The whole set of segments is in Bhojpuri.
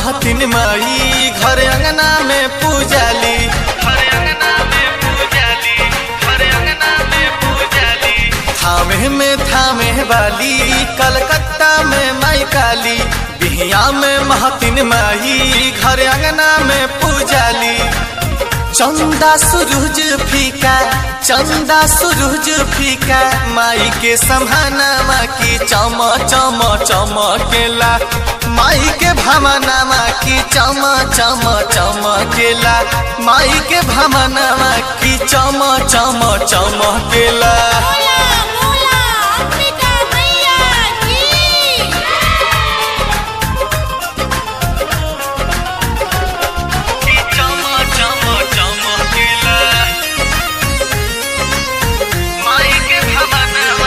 महतिन माई घर अंगना में पूजाली घर अंगना में पूजाली घर अंगना में पूजाली थामे में थामे वाली कलकत्ता में माई काली बिहिया में महतिन माई घर अंगना में पूजाली चंदा सूरज फीका चंदा सूरज फीका माई के समानामा की चम चम चमकेला माई के भमनामा की चम चम चमकेला माई के भमनामा की चम चम चमकेला बोला बोला अंबिका मैया की की चम चम चमकेला माई के भमनामा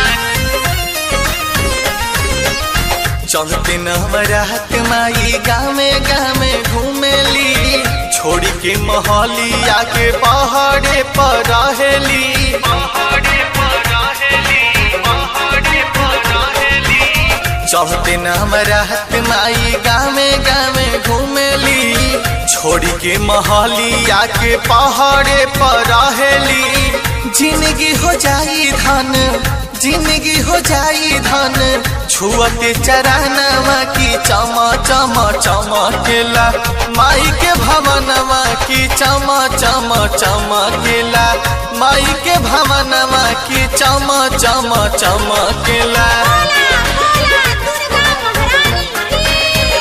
चलते नवरात माई गामे गामे घूमेली छोड़ी के महलिया के पहाड़े पर रहेली पहाड़े पर रहेली पहाड़े पर रहेली चलते नवरात माई गामे गामे घूमेली छोड़ी के महलिया के पहाड़े पर रहेली जिंदगी हो जाई धन जिंदगी हो जाई धन छुअते चरानवा की चम चम चमकेला माई के भवनवा की चम चम चमकेला माई के भवनवा की चम चम चमकेला बोला बोला दुर्गा महारानी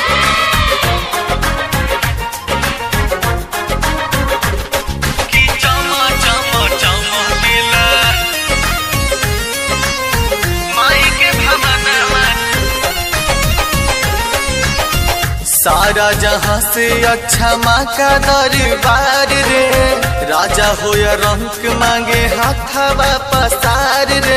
की चम चम चमकेला माई के भवनवा सारा जहां से अच्छा माँ का दरबार रे राजा हो या रंक मांगे हाथावा पसार रे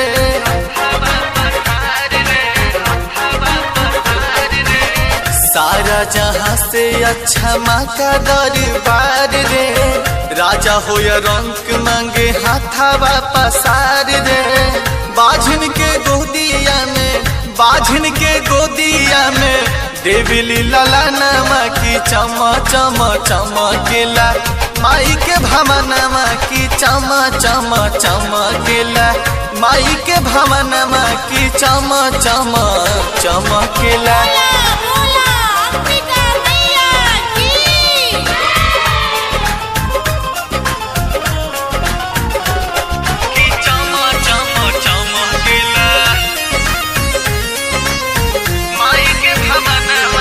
सारा जहां से अच्छा माँ का दरबार रे राजा हो या रंक मांगे हाथावा पसार रे बाझिन के गोदिया में बाझिन के गोदिया में देविली लला नामा की चम चम चमकेला माई के भमनामा की चम चम चमकेला माई के भमनामा की चम चम चमकेला बोला बोला अंबिका मैया की की चम चम चमकेला माई के भमनामा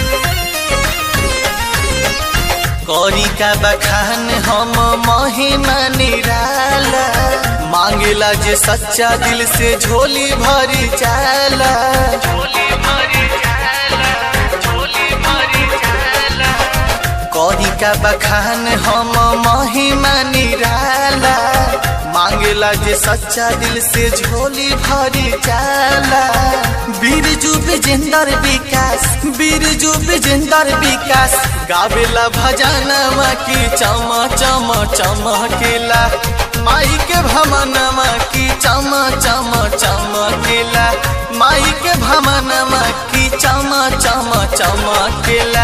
कौरी का बखान हम महिमा निराला मांगेला जे सच्चा दिल से झोली भरी जाला झोली भरी जाला झोली भरी जाला कौरी का बखान हम महिमा निराला मांगेला जे सच्चा दिल से झोली भरी जाला बीरजू विजेंदर विकास बीरजू विजेंदर विकास गावेला भजनमा की चम चम चमकेला माई के भमनमा की चम चम चमकेला माई के भमनमा की चम चम चमकेला